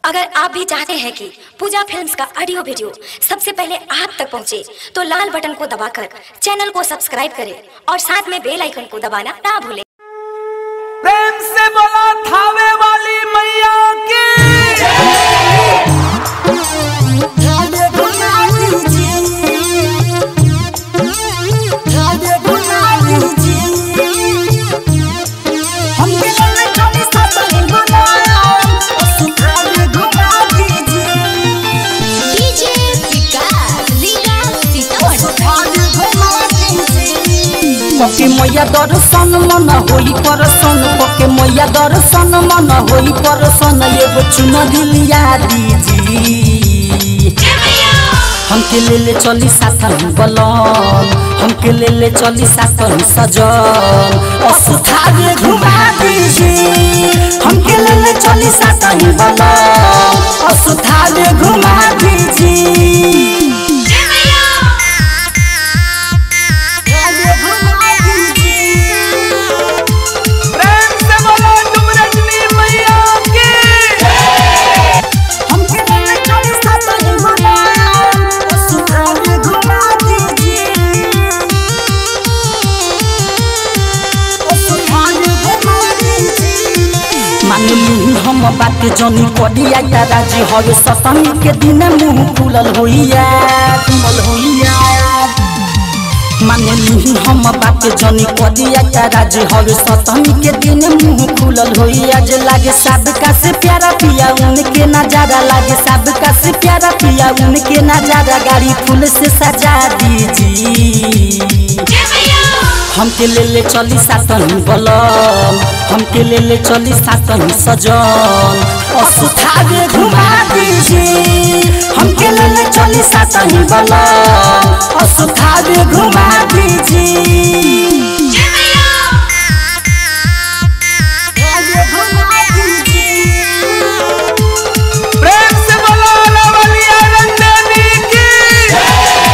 अगर आप भी चाहते हैं कि पूजा फिल्म्स का ऑडियो वीडियो सबसे पहले आप तक पहुंचे, तो लाल बटन को दबाकर चैनल को सब्सक्राइब करें और साथ में बेल आइकन को दबाना ना भूलें प्रेम से बोला थावे वाली मैया की डीजे विकास लीला सीतामढ़ी पके मैया दर्शन मन होई परसन पके मैया दर्शन मन होई परसन एगो चुन दिलिया दीजी हमके ले ले चली साथन बलन हमके ले ले चली साथन सजन असुथारे घुमा दीजी हमके ले ले चली साथन बलन असुथारे घुमा दीजी प्रेम से बोला तुम रजनी मैया की मानली हम बात जनी करिया दादा जी हवे सतमी के दिन मुंह खुलल होइया खुलल होइया मानली हम बात जनी करिया दादा जी हवे सतमी के दिन मुंह खुलल होइया जे लागे सबका से प्यारा पिया उनके नजारा लागे सबका से प्यारा पिया उनके नजारा गाड़ी फूल से सजा दीजी हमके ले ले चली सातन बलम हमके ले ले चली सातन सजन असुथागे घुमा दीजी हमके ले ले चली सातन बलम असुथागे घुमा दीजी प्रेम से बोला लवलिया रंजनी की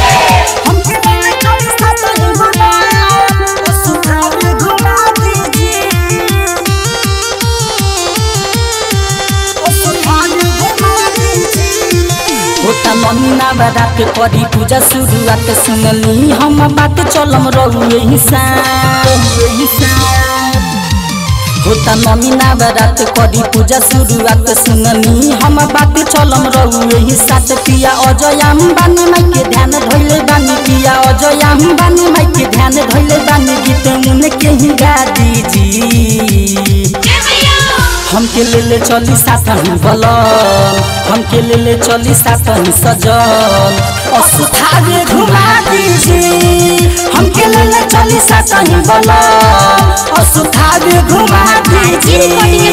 होता ममीना बारात करी पूजा शुरुआत सुनली हम बात चलम रहू यही होता ममीना बारात करी पूजा शुरुआत सुनली हम बात चलम रहू यही साथ पिया अजयाम बानी माई के ध्यान धैले बानी पिया अजयाम बानी माई के ध्यान धैले बानी गीत मुन के ही गा दीजी हमके ले ले चली साथन बलन हमके ले ले चली साथन सजन असुथागे घुमा दीजी हमके ले ले चली साथन बलन असुथागे घुमा दीजी